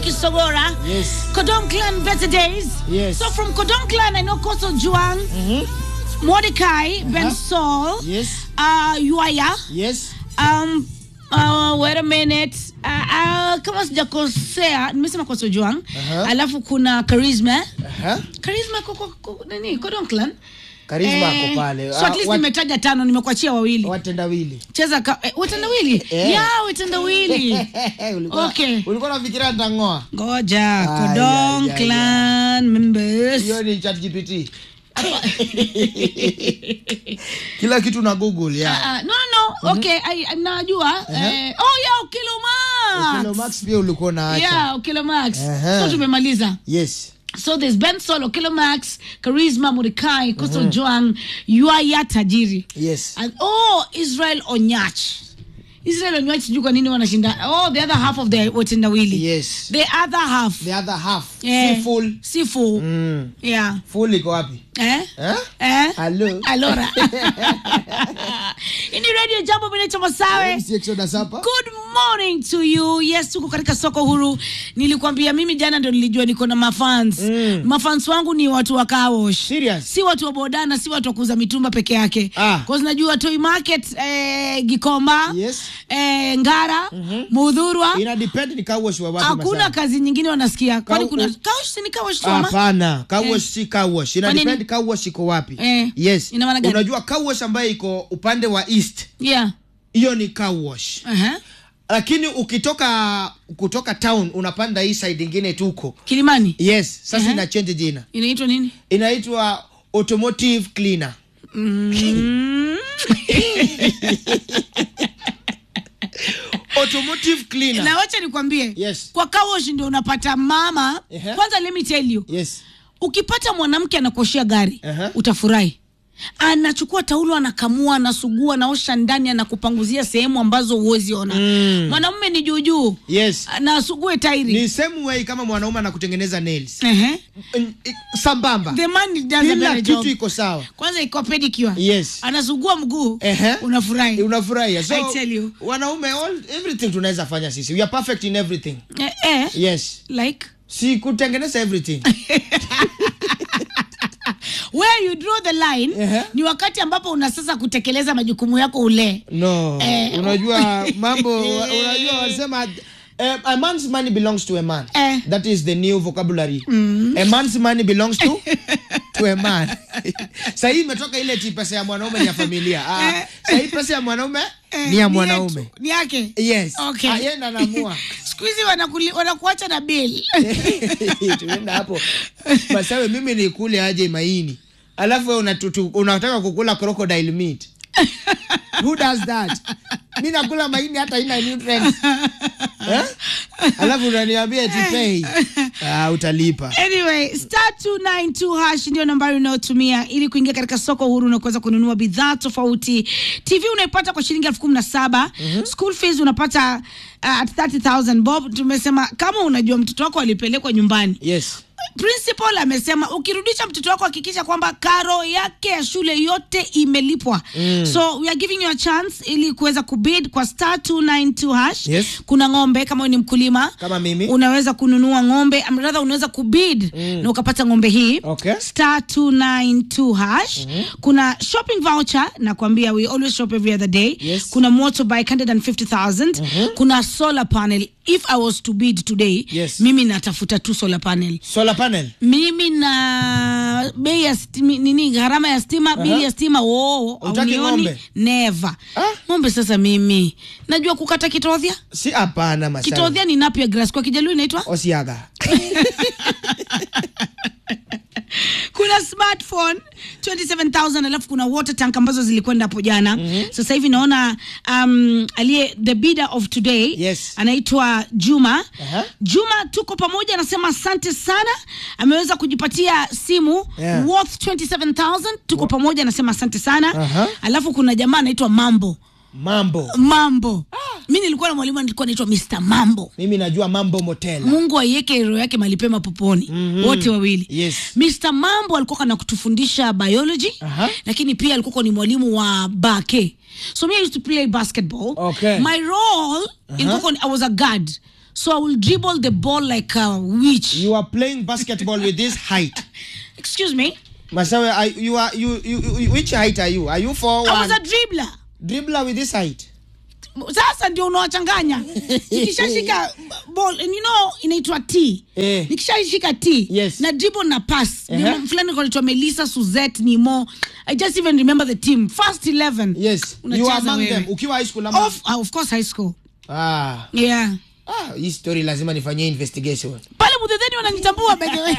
Kisogora. Yes. Kodong Clan Better Days. Yes. So from Kodong Clan, I know Koso Juang, Mordecai, Ben Saul, Yes. uh, Yuaya. Yes. Um, uh, wait a minute. Uh, uh, kama sijakosea nimesema Koso Juang. Aha. Alafu kuna Charisma. Aha. Charisma koko koko nini? Kodong Clan. Karisma Eh, ako pale. So at Ah, least wat- nimetaja tano, nimekuachia wawili. watendawili. Cheza ka, eh, watendawili. Eh. Yeah, watendawili. Ulikuwa- Okay. Ulikuwa unafikiria nitang'oa? Ngoja, Ay, Kodong ay, ay, Clan members. Hiyo ni ChatGPT. Kila kitu na Google ya. Ah, no, no, no. Okay, I, I- najua. Eh, oh yeah, Okilo Max. Kilo Max pia ulikuwa unaacha. Yeah, Okilo Max. Aha. So tumemaliza. Yes. So there's Ben Solo, Okilo Max, Charisma Murikai, Koso Joang, Yuaya Tajiri. Yes. And oh, Israel Onyach. Israel Onyach sijui kwa nini wanashinda. Oh, the other half of the watendawili. Yes. The other half. The other half. Eh, Si full. Si full. Mm. Yeah. Full iko wapi? Eh? Eh? Eh? Hello. Alora. Hii ni radio jambo mimi naitwa Masawe. MC Exodus hapa. Good morning to you. Yes, tuko katika soko huru. Nilikwambia mimi jana ndo nilijua niko na mafans. Mm. Mafans wangu ni watu wa Kawosh. Serious? Si watu wa bodana, si watu wa kuuza mitumba peke yake. Ah. Cause najua Toy Market eh, Gikomba, Yes. eh, Ngara, Mudhurwa. Ina depend ni kawash wa wapi Hakuna Masawe. kazi nyingine wanasikia. Kwani Kau- kuna Kawosh si ni Kawosh tu ama? Hapana, kawash si kawash. Ina Kwa nini? depend kawash iko wapi. Eh, Yes. ina maana gani? Unajua kawash ambayo iko upande wa east, Yeah. hiyo ni kawash. Aha. Lakini ukitoka kutoka town unapanda hii side ingine tuko. Kilimani. Yes, sasa Aha. ina change jina. Inaitwa nini? Inaitwa automotive cleaner. Mm. Automotive cleaner. na wacha nikwambie Yes. kwa kawosh ndio unapata mama Ehe. kwanza let me tell you Yes. ukipata mwanamke anakuoshea gari Ehe. utafurahi anachukua taulo anakamua anasugua anaosha ndani anakupanguzia sehemu ambazo huwezi ona Mm. mwanamume ni juujuu Yes. nasugue tairi Ni same way kama mwanaume anakutengeneza nails. Ehe. N- i- Sambamba. the man does a Kila better kitu job iko sawa. kwanza iko pedicure Yes. anasugua mguu Ehe. unafurahi Unafurahia. So I tell you. wanaume all everything tunaweza fanya sisi. We are perfect in everything. eh, eh, Yes. like Si kutengeneza everything. where you draw the line Ehe. ni wakati ambapo una sasa kutekeleza majukumu yako ule No. Eh, unajua mambo unajua wanasema eh, a man's money belongs to a man. Eh. That is the new vocabulary. A man's money belongs to to a man. Sasa hii imetoka ile ti pesa ya mwanaume ni ya familia. Ah, Eh. sasa hii pesa ya mwanaume Eh, ni ya yetu, mwanaume. ni yake Yes. Okay. Ah, yeye ndo anaamua. siku hizi wanakuli- wanakuacha na bill tuenda hapo masawe mimi nikule aje maini alafu wewe unatutu- unataka kukula crocodile meat who does that mi nakula maini hata ina nutrients eh? alafu unaniambia tipei ah, utalipa anyway star 292 hash ndio nambari unayotumia ili kuingia katika soko huru na kuweza kununua bidhaa tofauti tv unaipata kwa shilingi elfu kumi na saba school fees unapata uh, at 30000 bob tumesema kama unajua mtoto wako alipelekwa nyumbani yes principal amesema ukirudisha mtoto wako hakikisha kwamba karo yake ya shule yote imelipwa mm. so we are giving you a chance ili kuweza kubid kwa star 292 hash Yes. kuna ng'ombe kama wewe ni mkulima Kama mimi. unaweza kununua ng'ombe am- rather unaweza kubid mm. na ukapata ng'ombe hii Okay. star 292 hash mm-hmm. kuna shopping voucher nakwambia we always shop every other day Yes. kuna motorbike 150000 mm-hmm. kuna solar panel if i was to bid today Yes. mimi natafuta tu solar panel solar panel mimi na bei ya stimi, nini gharama ya stima bili ya stima oo Hutaki haunioni ng'ombe? never Ah. ng'ombe sasa mimi najua kukata kitodhia si hapana masawe kitodhia ni napia grass kwa kijaluo inaitwa osiaga kuna smartphone 27000 alafu kuna water tank ambazo zilikwenda hapo jana mm-hmm. sasa hivi naona um, aliye the bidder of today Yes. anaitwa juma Aha. juma tuko pamoja anasema asante sana ameweza kujipatia simu Yeah. worth 27000 tuko pamoja anasema asante sana Aha. alafu kuna jamaa anaitwa mambo mambo mambo mi nilikuwa na mwalimu nilikuwa naitwa mr mambo mimi najua mambo motela mungu aiweke roho yake malipema poponi mm-hmm. wote wawili Yes. mr mambo alikuwa kana kutufundisha biology Aha. lakini pia alikuwa ni mwalimu wa bake so me I used to play basketball Okay. my role ilikuwa ni- i was a guard so i will dribble the ball like a witch You are playing basketball with this height. excuse me Masawe, are, you are you, you, you which height are you? Are you four i was one a dribbler dribbler with this height? sasa ndio unawachanganya nikishashika ball and you know inaitwa t Eh. nikishashika t Yes. na dribble na pass Ehe. uh fulani kanaitwa melissa suzet nimo i just even remember the team first 11 Yes. you Unacheza are among wewe. them. Ukiwa high school ama of, uh, of course high school ah. yeah Ah, hii story lazima nifanyie investigation. pale mudhedheni wananitambua by the way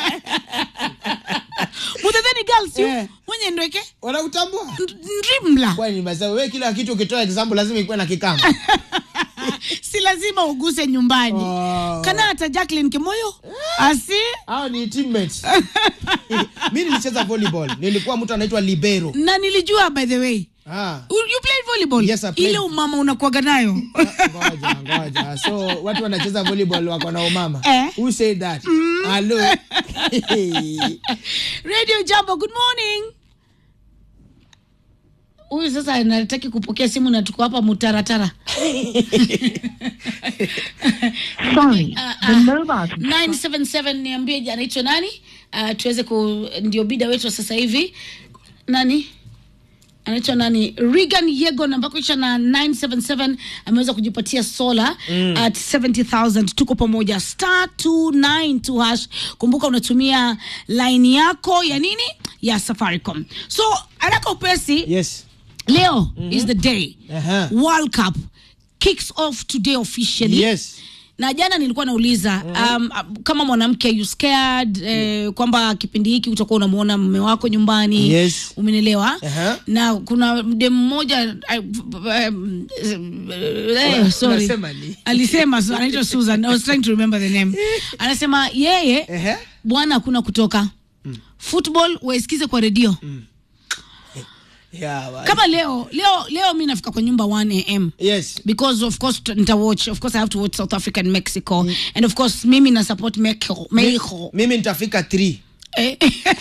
mudhedheni girls you Eh. mwenye ndweke Wanakutambua? ndrimla Kwani Masawe, wewe kila kitu ukitoa example lazima ikuwe na kikamba. si lazima uguse nyumbani Oh. kana hata jacklin kimoyo asi Hao ni teammates. Mimi nilicheza volleyball. Nilikuwa mtu anaitwa libero. na nilijua by the way Ah. You- you played volleyball Yes, I played. ile umama unakuaga nayo ngoja ngoja so watu wanacheza volleyball wako na umama Eh. who said that hello radio jambo good morning huyu sasa anataki kupokea simu na tuko hapa mutaratara Sorry, Ah, the ah. mobile 977 niambie je, anaitwa nani uh, tuweze ku ndio bida wetu wa sasa hivi nani anaitwa nani regan yegon ambako isha na 977 ameweza kujipatia sola mm. at 70000 tuko pamoja star 292 hash kumbuka unatumia line yako ya nini ya safaricom so haraka upesi yes leo is the day Aha. world cup kicks off today officially yes na jana nilikuwa nauliza um, kama mwanamke you scared eh, kwamba kipindi hiki utakuwa unamwona mme wako nyumbani Yes. umenielewa Aha. na kuna dem mmoja I- um, eh, sorry. unasema ni? alisema so, anaitwa susan i was trying to remember the name anasema yeye Ehe. bwana hakuna kutoka football waisikize kwa redio yeah, wa- kama leo leo leo mi nafika kwa nyumba 1 am yes because of course t- nita watch of course i have to watch south africa and mexico and of course mimi na support mexico mexico mimi nitafika 3 Eh.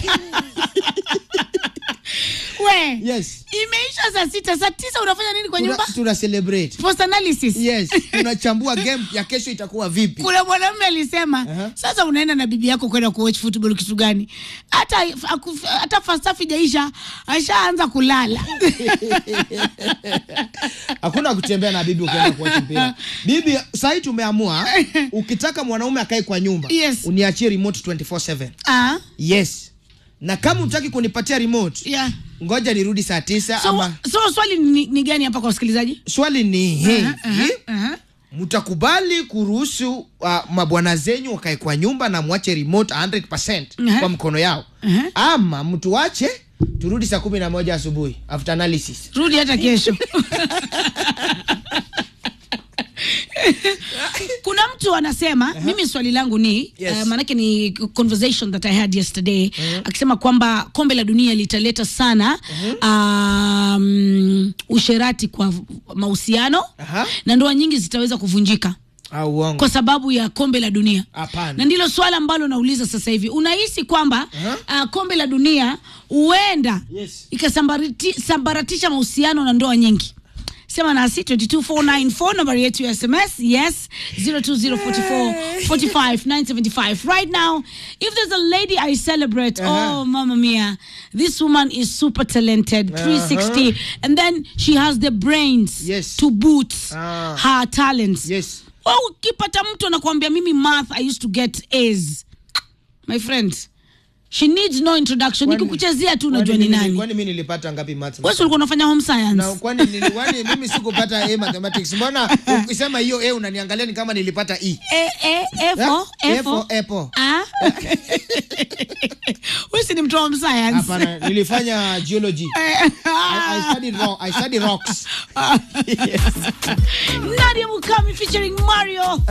we yes imeisha saa sita saa tisa unafanya nini kwa tuna, nyumba tuna celebrate post analysis yes tunachambua game ya kesho itakuwa vipi kuna mwanamume alisema Aha. sasa unaenda na bibi yako kwenda kuwatch football kitu gani hata aku- hata first half ijaisha ashaanza kulala hakuna kutembea na bibi ukienda kuwacha mpira bibi sahii tumeamua ukitaka mwanaume akae kwa nyumba Yes. uniachie remote 24/7 ah, yes na kama utaki kunipatia remote yeah. ngoja nirudi saa tisa so, ama so swali ni, ni gani hapa kwa wasikilizaji swali ni hii Aha, aha. mtakubali kuruhusu uh, mabwana zenyu wakae kwa nyumba na mwache remote 100% Aha. kwa mkono yao Aha. ama mtuache turudi saa kumi na moja asubuhi after analysis rudi hata kesho kuna mtu anasema mimi swali langu ni Yes. uh, maanake ni conversation that i had yesterday akisema kwamba kombe la dunia litaleta sana um, usherati kwa mahusiano Aha. na ndoa nyingi zitaweza kuvunjika au uongo kwa sababu ya kombe la dunia Hapana. na ndilo swala ambalo nauliza sasa hivi unahisi kwamba uh, kombe la dunia huenda Yes. ikasambaratisha mahusiano na ndoa nyingi sema nasi 22494 nambari yetu ya sms yes 0204445 right now if there's a lady i celebrate Uh-huh. oh mama mia this woman is super talented 360 and then she has the brains Yes. to boot Ah. her talents yes Wewe ukipata mtu anakuambia mimi math i used to get a's my friend she needs no introduction Kwani- nikikuchezea tu kwani unajua ni mimi- nani kwani mi nilipata ngapi maths? wewe si ulikuwa unafanya home science na kwani nili- kwani mimi sikupata a mathematics mbona ukisema hiyo a unaniangalia ni kama nilipata e A, A, A for, A A for for, apple. Ah? Wewe si ni mtu wa home science hapana nilifanya geology I, I studied ro I studied rocks Nadia Mukami featuring Mario